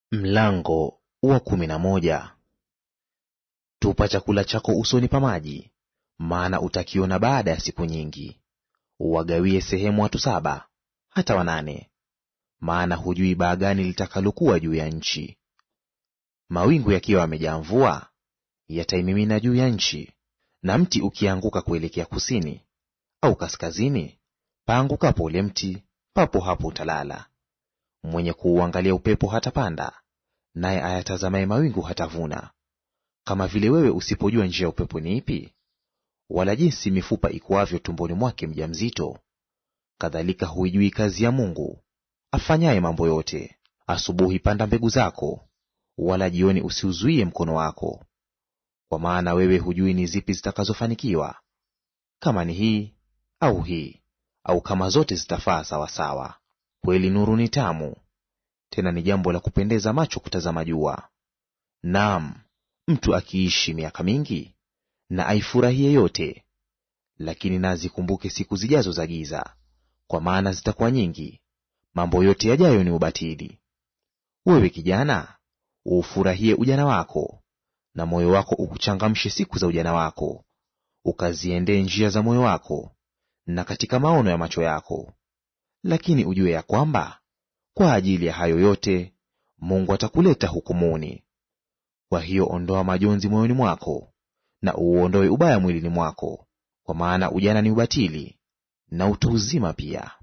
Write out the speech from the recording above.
Mlango wa kumi na moja. Tupa chakula chako usoni pa maji, maana utakiona baada ya siku nyingi. Uwagawie sehemu watu saba hata wanane, maana hujui baa gani litakalokuwa juu ya nchi. Mawingu yakiwa yamejaa mvua, yataimimina juu ya nchi, na mti ukianguka kuelekea kusini au kaskazini, paangukapo ule mti, papo hapo utalala. Mwenye kuuangalia upepo hatapanda, naye ayatazamaye mawingu hatavuna. Kama vile wewe usipojua njia ya upepo ni ipi, wala jinsi mifupa ikuavyo tumboni mwake mjamzito, kadhalika huijui kazi ya Mungu afanyaye mambo yote. Asubuhi panda mbegu zako, wala jioni usiuzuie mkono wako, kwa maana wewe hujui ni zipi zitakazofanikiwa, kama ni hii au hii, au kama zote zitafaa sawasawa. Kweli nuru ni tamu, tena ni jambo la kupendeza macho kutazama jua. Naam, mtu akiishi miaka mingi na aifurahie yote. Lakini na azikumbuke siku zijazo za giza, kwa maana zitakuwa nyingi; mambo yote yajayo ni ubatili. Wewe kijana, uufurahie ujana wako, na moyo wako ukuchangamshe siku za ujana wako, ukaziendee njia za moyo wako, na katika maono ya macho yako. Lakini ujue ya kwamba kwa ajili ya hayo yote Mungu atakuleta hukumuni. Kwa hiyo ondoa majonzi moyoni mwako, na uuondoe ubaya mwilini mwako, kwa maana ujana ni ubatili, na utu uzima pia.